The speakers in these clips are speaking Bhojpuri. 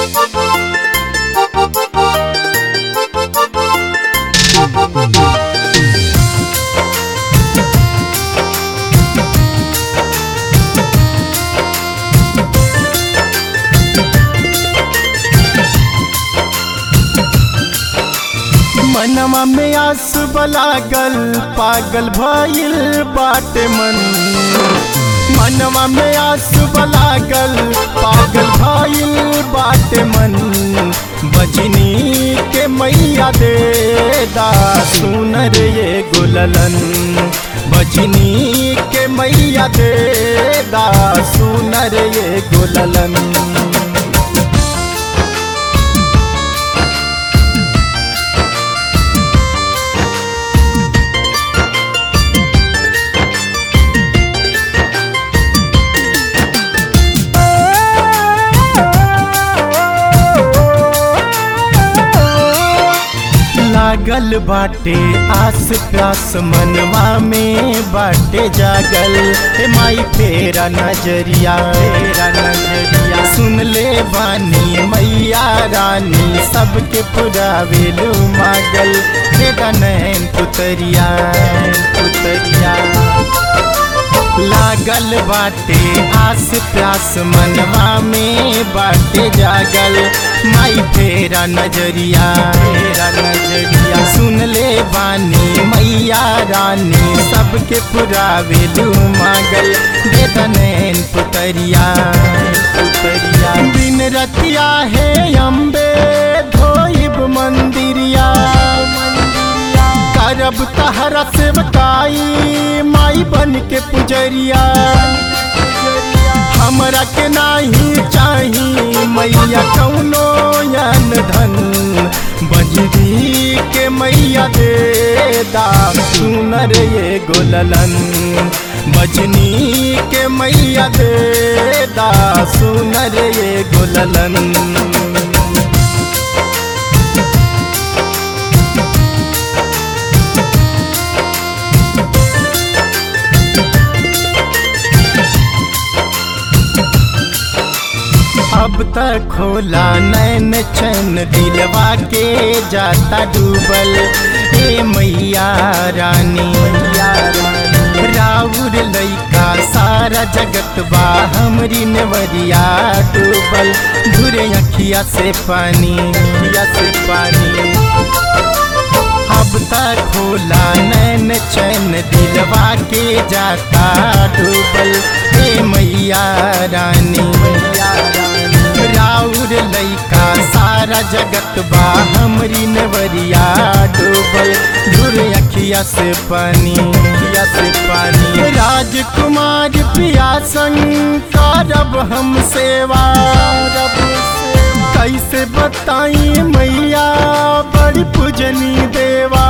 मनवा में आस बलागल पागल भइल बाटे मन मनवा में आस बलागल पागल भइल बाटे मन बजनी के मैया दे दा सुनर ये गुललन बजनी के मैया दे दा सुनर ये गुललन लागल बाटे आस प्यास मनवा में बाटे जागल हे माई फेरा नजरिया फेरा नजरिया सुन ले बानी मैया रानी सबके पुरावेलू मागल फेरा नैन पुतरिया पुतरिया लागल बाटे आस प्यास मनवा में बाटे जागल माई फेरा नजरिया फेरा नजरिया सुन ले बानी मैया रानी सबके पुरावेलू मागल बेदनैन पुतरिया पुतरिया दिन रतिया है अम्बे धोइब मंदिरिया करब तहरा सेवकाई माई बन के पुजरिया हमरा के नाही चाही मैया कौनो यन धन बजरी के मैया दे दा सुनर ये गोललन बजनी के मैया दे दा सुनर ये गोललन अब तक खोला नैन चैन दिलवा के जाता डूबल हे मैया रानी मैया रानी राउर लैका सारा जगत बा हमरी नेवरिया डूबल धुरे अखिया से पानी अखिया से पानी अब तक खोला नैन चैन दिलवा के जाता डूबल हे मैया रानी मैया रानी राउर लैका सारा जगत बा हमरी नवरिया डूबल धुर अखिया से पानी अखिया से पानी राजकुमार पिया संग करब हम सेवा रब कैसे बताई मैया बड़ी पूजनी देवा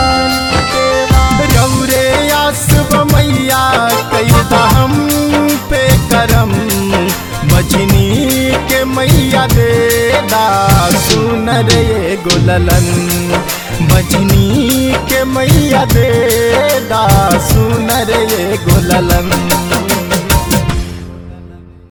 रौरे आसब मैया कैदा हम पे करम बजनी के मैया दे दा सुनर ये गुललन बजनी के मैया दे दा सुनर ये गुललन